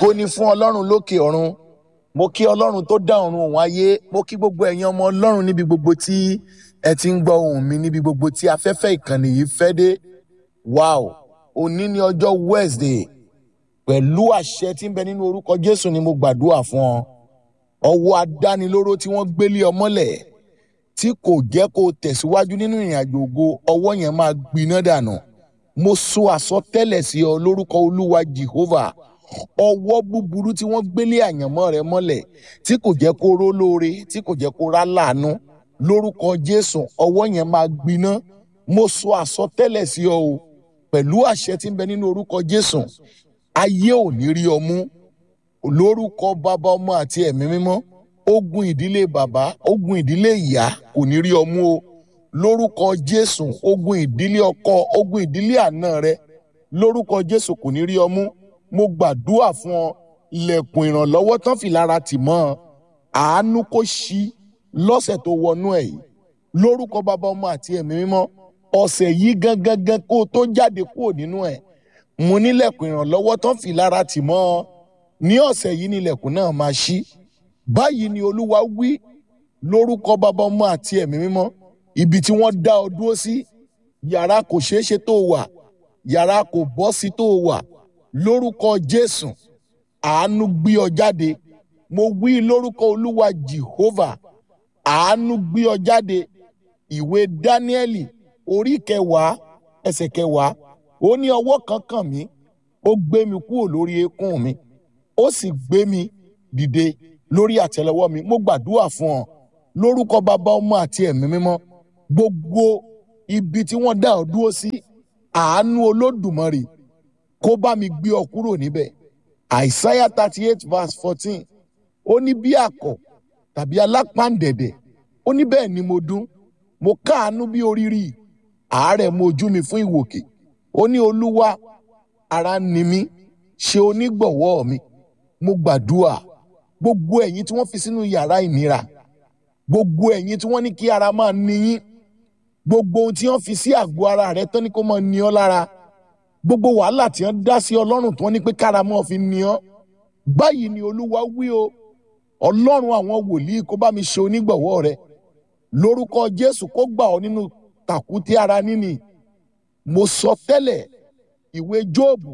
ògo ni fún ọlọ́run lókè ọ̀run mo kí ọlọ́run tó dá ọ̀run òun ayé mo kí gbogbo ẹ̀yin ọmọ ọlọ́run níbi gbogbo tí ẹ ti ń gbọ́ ohùn mi níbi gbogbo tí afẹ́fẹ́ ìkànnì yìí fẹ́ dé wow òní ni ọjọ́ wednesday pẹ̀lú àṣẹ tí ń bẹ nínú orúkọ jésù ni mo gbàdúrà fún ọ ọwọ́ adánilóró tí wọ́n gbélé ọ mọ́lẹ̀ tí kò jẹ́ kó o tẹ̀síwájú nínú ìrìn àjò ògo ọwọ́ yẹn máa gbiná dànù mo sọ àsọtẹ́lẹ̀ sí ọ lórúkọ olúwa jehovah ọwọ́ búburú tí wọ́n gbélé àyànmọ́ rẹ mọ́lẹ̀ tí kò jẹ́ kó ró lóore tí kò jẹ́ kó rá láàánú lórúkọ jésù ọwọ́ yẹn máa gbiná mo sọ àsọtẹ́lẹ̀ sí ọ o pẹ̀lú àṣẹ tí ń bẹ nínú orúkọ jésù ayé ò ní rí ọ mú lórúkọ bàbá ọmọ àti ẹ̀mí mímọ́ ogun ìdílé bàbá ogun ìdílé ìyá kò ní rí ọ mú o lórúkọ jésù ogun ìdílé ọkọ ogun ìdílé àná rẹ lórúkọ jésù kò ní rí ọ mú mo gbàdúrà fún ọ ilẹ̀kùn ìrànlọ́wọ́ tán fi lára tì mọ́ ọ àánú kó ṣí lọ́sẹ̀ tó wọnú ẹ̀ yìí lórúkọ bàbá ọmọ àti ẹ̀mí mímọ́ ọ̀sẹ̀ yìí gangan gan kó o tó jáde kúrò nínú ẹ̀ mo nílẹ̀kùn ìrànlọ́wọ́ tán fi lára tì mọ́ ọ ní ọ̀sẹ̀ yìí nílẹ̀kùn náà máa ṣí báyìí ni olúwa wí lórúkọ bàbá ọmọ àti ẹ̀mí mímọ́ ibi tí wọ́n dá ọ dúró sí yàrá kò ṣeé ṣe tó wà yàrá kò bọ́ sí tó wà lórúkọ jésù àánú gbé ọ jáde mo wí lórúkọ olúwa jehovah àánú gbé ọ jáde ìwé dáníẹ́lì orí kẹwàá ẹsẹ̀ kẹwàá ó ní ọwọ́ kan kàn mí ó gbé mi kúrò lórí eékún mi ó sì gbé mi dìde lórí àtẹ́lẹwọ́ mi mo gbàdúrà fún ọ lórúkọ bàbá ọmọ àti ẹ̀mí mímọ́ gbogbo ibi tí wọ́n dá ọ dúró sí àánú olódùmarè kó bá mi gbé ọ kúrò níbẹ̀ àìsáyà thirty eight verse fourteen ó ní bí àkọ̀ tàbí alápàǹdẹ̀dẹ̀ ó ní bẹ́ẹ̀ ni mo dún mo káàánú bí oríire àárẹ̀ mo ojú mi fún ìwòkè ó ní olúwa ara ni mí ṣe onígbọ̀wọ́ mi mo gbàdúrà gbogbo ẹ̀yin tí wọ́n fi sínú yàrá ìnira gbogbo ẹ̀yin tí wọ́n ní kí ara máa ní yín gbogbo ohun tí wọ́n fi sí àgọ́ ara rẹ tán ní kó máa ní ọ lára gbogbo wàhálà tí wọ́n dá sí ọlọ́run tí wọ́n ní pé kára máa fi ní ọ báyìí ni olúwa wí o ọlọ́run àwọn wòlíì kó bá mi ṣe onígbọ̀wọ́ rẹ lórúkọ jésù kó gbà ọ nínú tàkúté ara níní mo sọ tẹ́lẹ̀ ìwé jóòbù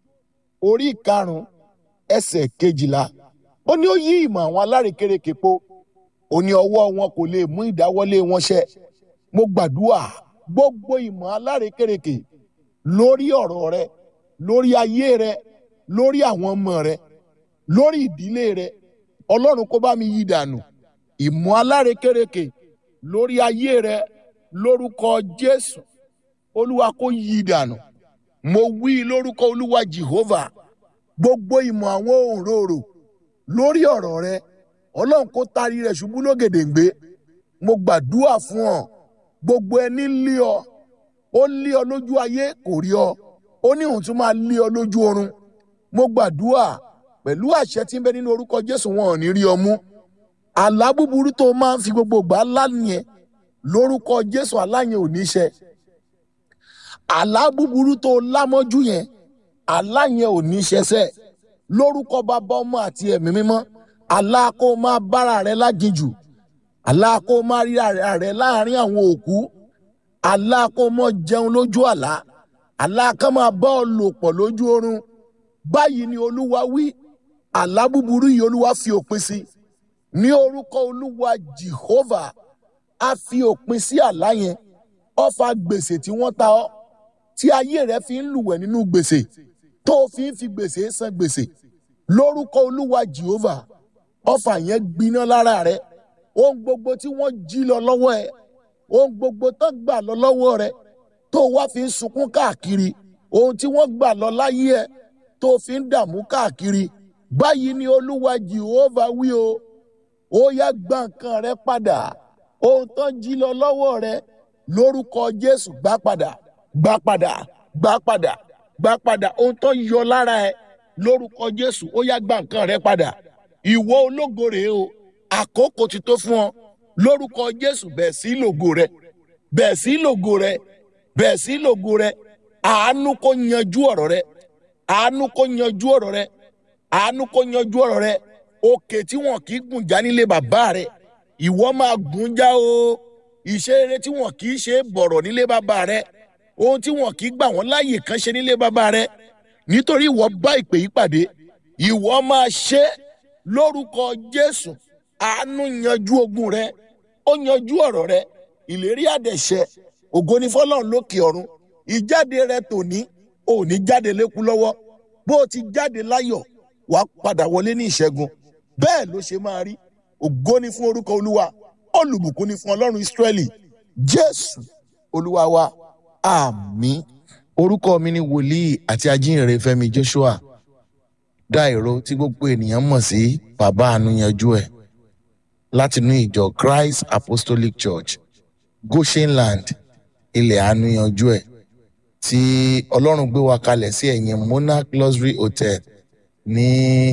orí ìkarùn ẹsẹ̀ kejìlá ó ní ó yí ìmọ̀ àwọn alárékérekè po ó ní ọwọ́ wọn kò lè mú ìdáwọ́lé wọn ṣẹ mo gbàdúrà gbogbo ìmọ̀ alárékérekè lórí ọ̀rọ̀ rẹ lórí ayé rẹ lórí àwọn ọmọ rẹ lórí ìdílé rẹ ọlọ́run kó bá mi yí dànù ìmọ̀ alárékérekè lórí ayé rẹ lórúkọ jésù olúwa kó yí dànù mo wí lórúkọ olúwa jehovah gbogbo ìmọ̀ àwọn òǹrorò lórí ọ̀rọ̀ rẹ ọlọ́run kó tarí rẹ̀ ṣubú lógèdèǹgbé mo gbàdúrà fún ọ gbogbo ẹni lé ọ ó lé ọ lójú ayé kò rí ọ ó ní òun tún máa lé ọ lójú oorun mo gbàdúrà pẹ̀lú àṣẹ tí ń bẹ nínú orúkọ jésù wọn ò ní rí ọ mú àlá búburú tó máa ń fi gbogbo gbà lánìyẹn lórúkọ jésù aláyẹn ò ní ṣẹ àlá búburú tó lámọ́jú yẹn aláyẹn ò ní ṣẹṣẹ lórúkọ bàbá ọmọ àti ẹ̀mí mímọ́ àlá kó máa bára rẹ láginjù àlá kó máa rí rẹ láàrin àwọn òkú àlá kó mọ jẹun lójú àlá àlá kan máa bá ọ lò pọ̀ lójú oorun báyìí ni olúwa wí àlá búburú yìí olúwa fi òpin sí ní orúkọ olúwa jehovah a fi òpin sí àlá yẹn ọfà gbèsè tí wọ́n ta ọ́ tí ayé rẹ fi ń lùwẹ̀ nínú gbèsè tó o fi ń fi gbèsè san gbèsè lórúkọ olúwa jehovah ọfà yẹn gbiná lára rẹ ohun gbogbo tí wọ́n jí lọ lọ́wọ́ ẹ ohun gbogbo tó gbà lọ lọ́wọ́ rẹ tó o wá fi ń sunkún káàkiri ohun tí wọ́n gbà lọ láyé ẹ tó o fi ń dààmú káàkiri báyìí ni olúwa jehovah wí o ó yá gba nǹkan rẹ padà ohun tó jí lọ lọ́wọ́ rẹ lórúkọ jésù gbà padà gbà padà gbà padà gbà padà ohun tó yọ lára ẹ lórúkọ jésù ó yá gba nǹkan rẹ padà ìwọ ológo rèé o àkókò ti tó fún ọ lórúkọ jésù bẹ́ẹ̀ sí lògo rẹ bẹ́ẹ̀ sí lògo rẹ bẹ́ẹ̀ sí lògo rẹ àánú kó yanjú ọ̀rọ̀ rẹ àánú kó yanjú ọ̀rọ̀ rẹ àánú kó yanjú ọ̀rọ̀ rẹ òkè tí wọn kì í gùn já nílé bàbá rẹ ìwọ máa gùn já o ìṣe rere tí wọn kì í ṣe bọ̀rọ̀ nílé bàbá rẹ ohun tí wọn kì í gbà wọ́n láàyè kan ṣe nílé bàbá rẹ nítorí ìwọ bá ìpè yìí pàdé ìwọ máa ṣe lórúkọ jésù àánú yanjú ogun rẹ ó yanjú ọ̀rọ̀ rẹ ìlérí àdẹ̀ṣẹ ògo ni fọlọ́run lókè ọ̀run ìjáde rẹ tòní ò ní jáde lékú lọ́wọ́ bó o ti jáde láyọ̀ wà á padà wọlé ní ìṣẹ́gun bẹ́ẹ̀ ló ṣe máa rí ògo ni fún orúkọ olúwa olùbùkún ni fún ọlọ́run ìsírẹ́lì jésù olúwa wa àmín orúkọ mi ni wòlíì àti ajínrere fẹ́mi joshua dáìró tí gbogbo ènìyàn mọ̀ sí bàbá àánú yanjú ẹ̀ látinú ìjọ christ apostolic church goshenland ilẹ̀ àánú yanjú ẹ̀ tí ọlọ́run gbé wa kalẹ̀ sí ẹ̀yìn monarch luxury hotel ní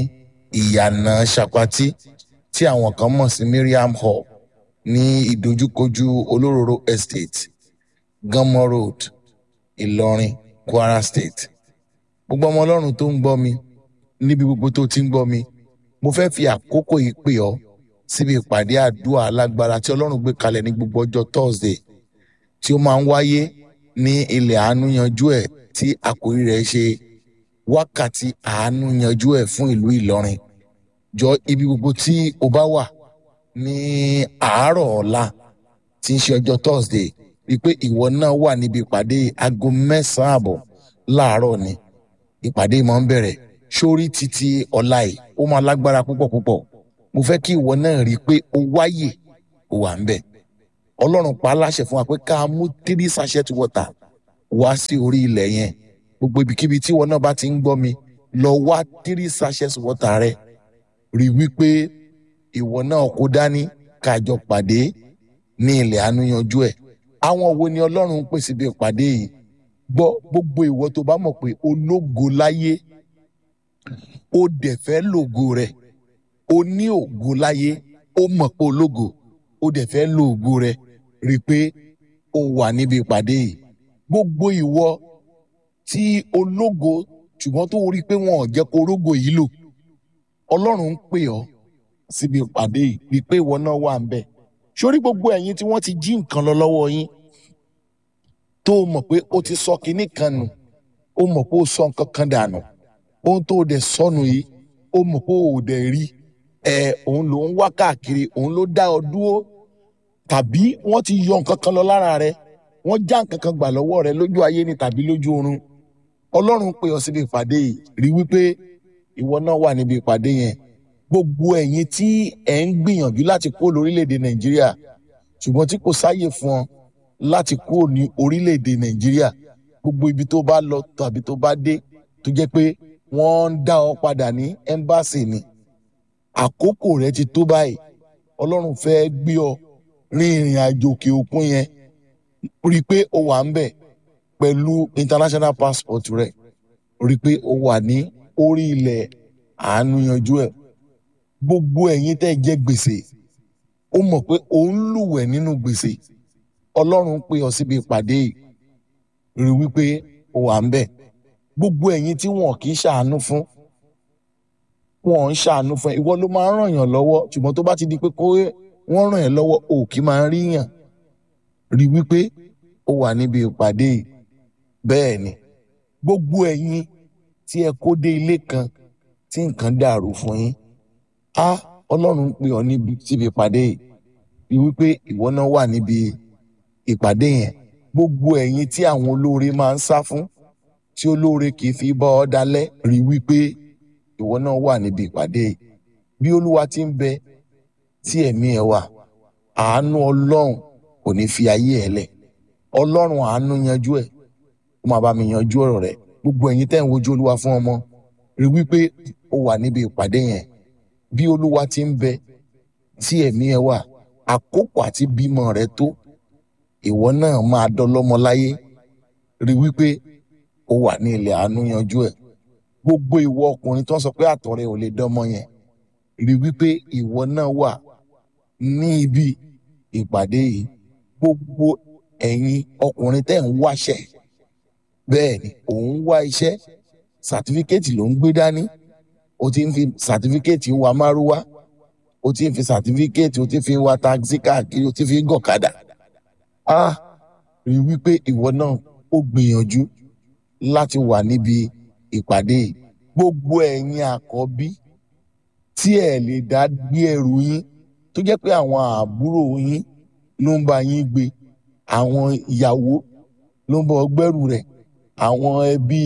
ìyànà ṣàpátì tí àwọn kan mọ̀ sí miriam hall ní ìdojúkojú olóróró estate gánmọ́ road ìlọrin kwara state gbogbo ọmọ ọlọ́run tó ń gbọ́ mi níbi gbogbo tó ti ń gbọ́ mi mo fẹ́ fi àkókò yìí pè ọ́ síbi ìpàdé àdúrà alágbára tí ọlọ́run gbé kalẹ̀ ní gbogbo ọjọ́ thursday tí ó máa ń wáyé ní ilẹ̀ àánú yanjú ẹ̀ tí àkórí rẹ̀ ṣe wákàtí àánú yanjú ẹ̀ fún ìlú ìlọrin jọ ibi gbogbo tí o bá wà ní àárọ̀ ọ̀la tí ń ṣe ọjọ́ thursday rí i pé ìwọ náà wà níbi ìpàdé aago mẹ́sàn-án àbọ̀ láàárọ̀ ni ìpàdé máa ń bẹ̀rẹ̀ sórí títí ọ̀la yìí ó máa lágbára púpọ̀ púpọ̀ mo fẹ́ kí ìwọ náà rí i pé o wáyè o wà ń bẹ̀ ọlọ́run pa á láṣẹ fún wa pé ká mú three sachet water wá sí orí ilẹ̀ yẹn gbogbo ibikíbi tí ìwọ náà bá ti ń gbọ́ mi lọ wá three sachet water rẹ rí i wípé ìwọ náà kó dání kájọ pàdé ní ilẹ̀ àánú yanjú ẹ̀ àwọn wo ni ọlọ́run ń pèsè bí ìpàdé yìí gbọ́ gbogbo ìwọ tó bá mọ̀ pé ológo láyé ó dẹ̀ fẹ́ lògo rẹ̀ ó ní ògo láyé ó mọ̀ pé ológo ó dẹ̀ fẹ́ lo ògo rẹ̀ rí i pé ó wà níbi ìpàdé yìí gbogbo ìwọ tí ológo ṣùgbọ́n tó rí i pé wọn ò jẹ́ kó rógo yìí lò ọlọ́run ń pè ọ́ síbi ìpàdé yìí rí i pé ìwọ náà wà ń bẹ̀ sórí gbogbo ẹ̀yin tí wọ́n ti jí nǹkan lọ lọ́wọ́ yín tó o mọ̀ pé o ti sọ kinní kan nù o mọ̀ pé o sọ nǹkan kan dànù ohun tó o dẹ̀ sọnù yìí o mọ̀ pé o ò dẹ̀ rí ẹ òun ló ń wá káàkiri òun ló dá ọ dúró tàbí wọ́n ti yọ nǹkan kan lọ lára rẹ wọ́n já nǹkan kan gbà lọ́wọ́ rẹ lójú ayé ni tàbí lójú oorun ọlọ́run pè ọ síbi ìpàdé yìí rí wípé ìwọ náà wà níbi ìpàdé yẹn gbogbo ẹ̀yin tí ẹ̀ ń gbìyànjú láti kó lórílẹ̀‐èdè nàìjíríà ṣùgbọ́n tí kò sáàyè fún ọ láti kó ní orílẹ̀‐èdè nàìjíríà gbogbo ibi tó bá lọ tàbí tó bá dé tó jẹ́ pé wọ́n ń dá ọ padà ní ẹ́mbáàsì ni àkókò rẹ ti tó báyìí ọlọ́run fẹ́ gbé ọ rin ìrìn àjò òkè òkun yẹn rí i pé o wà ń bẹ̀ pẹ̀lú international passport rẹ rí i pé o wà ní orí ilẹ̀ àánú yanjú ẹ̀ gbogbo ẹ̀yin tẹ́ jẹ́ gbèsè ó mọ̀ pé òun lùwẹ̀ nínú gbèsè ọlọ́run pè ọ síbi ìpàdé yìí rí wípé o wà ń bẹ̀ gbogbo ẹ̀yin tí wọn kì í ṣàánú fún wọn ń ṣàánú fún ẹ ìwọ ló máa ń ràn yàn lọ́wọ́ ṣùgbọ́n tó bá ti di pé kó wọ́n ràn yàn lọ́wọ́ o kì í máa rí yàn rí wípé o wà níbi ìpàdé yìí bẹ́ẹ̀ ni gbogbo ẹ̀yin tí ẹ kó dé ilé kan tí nǹkan dàrú fún yín á ọlọ́run ń pè ọ́ níbi síbi ìpàdé yìí rí wípé ìwọ náà wà níbi ìpàdé yẹn gbogbo ẹ̀yin tí àwọn olóore máa ń sá fún tí olóore kì í fi bá ọ dalẹ̀ rí wípé ìwọ náà wà níbi ìpàdé yìí bí olúwa ti ń bẹ tí ẹ̀mí ẹ̀ wà àánú ọlọ́run kò ní fi ayé ẹ̀ lẹ̀ ọlọ́run àánú yanjú ẹ̀ ó máa bá mi yanjú ọ̀rọ̀ rẹ̀ gbogbo ẹ̀yin tẹ́ ń wojú olúwa fún ọmọ rí wípé ó wà níbi ìpàdé yẹn bí olúwa ti ń bẹ tí ẹ̀mí ẹ̀ wà àkókò àti bímọ rẹ tó ìwọ náà máa dọlọ́mọ láyé rí wípé ó wà ní ilẹ̀ àánú yanjú ẹ̀ gbogbo ìwọ ọkùnrin tó ń sọ pé àtọ̀ rẹ ò lè dánmọ yẹn rí wípé ìwọ náà wà ní ibi ìpàdé yìí gbogbo ẹ̀yin ọkùnrin tẹ́ ń wáṣẹ́ bẹ́ẹ̀ ni òun wá iṣẹ́ sàtífíkẹ́tì ló ń gbé dání o ti ń fi sàtífíkẹ́ẹ̀tì wa márúwá o ti ń fi sàtífíkẹ́ẹ̀tì o ti fi ń wa taxi káàkiri o ti fi ń gọ̀kadà ah rí wípé ìwọ náà ó gbìyànjú láti wà níbi ìpàdé yìí gbogbo ẹ̀yin àkọ́bí tí ẹ lè dá gbé ẹrù yín tó jẹ́ pé àwọn àbúrò yín ló ń bá yín gbé àwọn ìyàwó ló ń bá ọ gbẹ́rù rẹ̀ àwọn ẹbí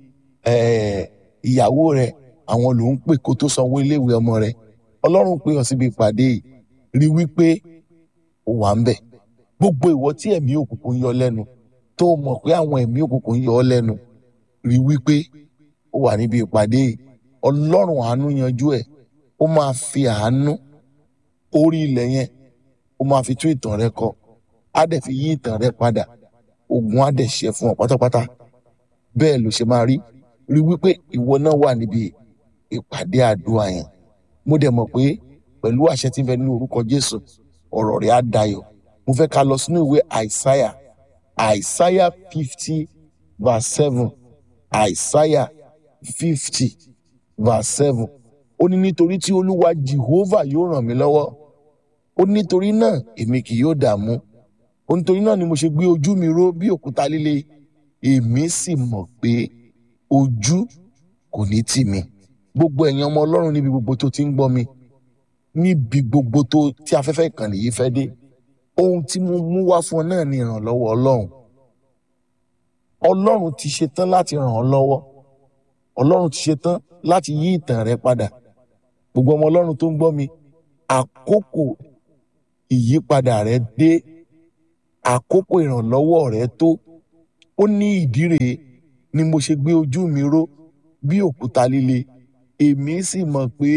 eh, ìyàwó rẹ̀ àwọn ló ń pè kó tó sanwó iléèwé ọmọ rẹ̀ ọlọ́run pè ọ́ síbi ìpàdé yìí rí wípé ó wà ń bẹ̀ gbogbo ìwọ tí ẹ̀mí òkùnkùn yọ lẹ́nu tó mọ̀ pé àwọn ẹ̀mí òkùnkùn yọ ọ́ lẹ́nu rí wípé ó wà níbi ìpàdé yìí ọlọ́run àánú yanjú ẹ̀ ó máa fi àánú orí ilẹ̀ yẹn ó máa fi tún ìtàn rẹ kọ á dẹ̀ fi yí ìtàn rẹ padà ogun á dẹ̀ ṣe fún ọ pátápátá bẹ́ẹ̀ ló ṣe máa rí rí wípé ìwọ náà wà níbi ìpàdé àdúrà yẹn mo dẹ̀ mọ̀ pé pẹ̀lú àṣẹ tí ń bẹ nínú orúkọ Jésù ọ̀rọ̀ rẹ̀ á dayọ̀ mo fẹ́ ká lọ sínú ìwé àìsáyà àìsáyà fifty verse seven àìsáyà fifty verse seven ó ní nítorí tí olúwa jehovah yóò ràn mí lọ́wọ́ ó ní nítorí náà èmi kì yóò dààmú ó nítorí náà ni mo ṣe gbé ojú mi ró bí òkúta líle èmi sì mọ̀ pé ojú kò ní tì mí gbogbo ẹ̀yin ọmọ ọlọ́run níbi gbogbo tó ti ń gbọ́ mi níbi gbogbo tó tí afẹ́fẹ́ ìkànnì yìí fẹ́ dé ohun tí mo mú wá fún ọ náà ni ìrànlọ́wọ́ ọlọ́run ọlọ́run ti ṣetán láti ràn ọ́ lọ́wọ́ ọlọ́run ti ṣetán láti yí ìtàn rẹ padà gbogbo ọmọ ọlọ́run tó ń gbọ́ mi àkókò ìyípadà rẹ dé àkókò ìrànlọ́wọ́ rẹ tó ó ní ìdí rèé ni mo ṣe gbé ojú mi ró bí òkúta líle èmi sì mọ̀ pé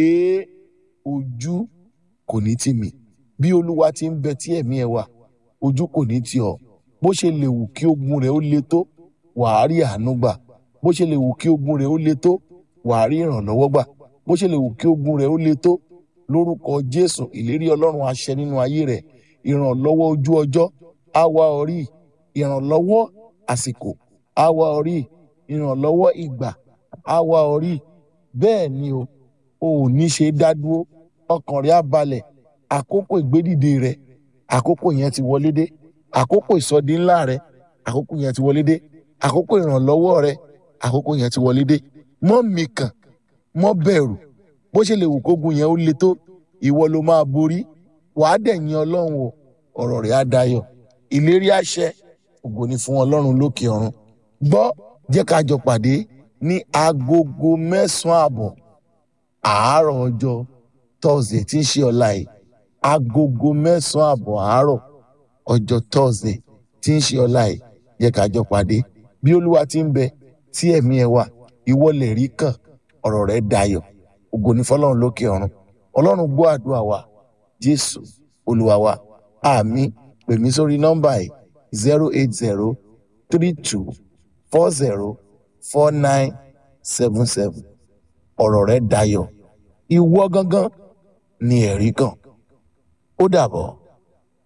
ojú kò ní tì mí bí olúwa ti ń bẹ tí ẹ̀mí ẹ wà ojú kò ní tì ọ́ bó ṣe lè wù kí ogun rẹ ó le tó wàá rí àánú gbà bó ṣe lè wù kí ogun rẹ ó le tó wàá rí ìrànlọ́wọ́ gbà bó ṣe lè wù kí ogun rẹ ó le tó lórúkọ jésù ìlérí ọlọ́run àṣẹ nínú ayé rẹ ìrànlọ́wọ́ ojú ọjọ́ á wá ọ rí ìrànlọ́wọ́ àsìkò á wá ọ rí ìrànlọ́wọ́ ìgbà á wá ọ rí bẹ́ẹ̀ ni o ò ní ṣe dá dúró ọkàn rẹ á balẹ̀ àkókò ìgbédìde rẹ àkókò yẹn ti wọlé dé àkókò ìsọdi ńlá rẹ àkókò yẹn ti wọlé dé àkókò ìrànlọ́wọ́ rẹ àkókò yẹn ti wọlé dé mọ́ mìkàn mọ́ bẹ̀rù bó ṣe lè wù kógun yẹn ó le tó ìwọ ló máa borí wàá dẹ̀ yin ọlọ́run o ọ̀rọ̀ rẹ̀ á dayọ̀ ìlérí àṣẹ ògo ni fún ọlọ́run lókè ọ̀run gbọ́ jẹ́ ká jọ pàdé ní agogo mẹ́sàn-án àbọ̀ àárọ̀ ọjọ́ thursday tí ń ṣe ọ̀la yìí agogo mẹ́sàn-án àbọ̀ àárọ̀ ọjọ́ thursday tí ń ṣe ọ̀la yìí jẹ́ ká jọ pàdé bí olúwa ti ń bẹ tí ẹ̀mí ẹ wà ìwọ lè rí kàn ọ̀rọ̀ rẹ̀ dayọ̀ ògo ni fọlọ́run lókè ọ̀run ọlọ́run gbọ́ àdúrà wa jésù olúwa wa àmín pè mí sórí nọ́mbà yìí zero eight zero three two four zero four nine seven seven ọ̀rọ̀ rẹ̀ dayọ̀ ìwọ gangan ni ẹ̀rí kan ó dàbọ̀.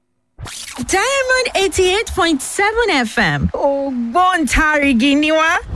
Diamond eighty eight point seven FM ògbóǹtarìgì ni wá.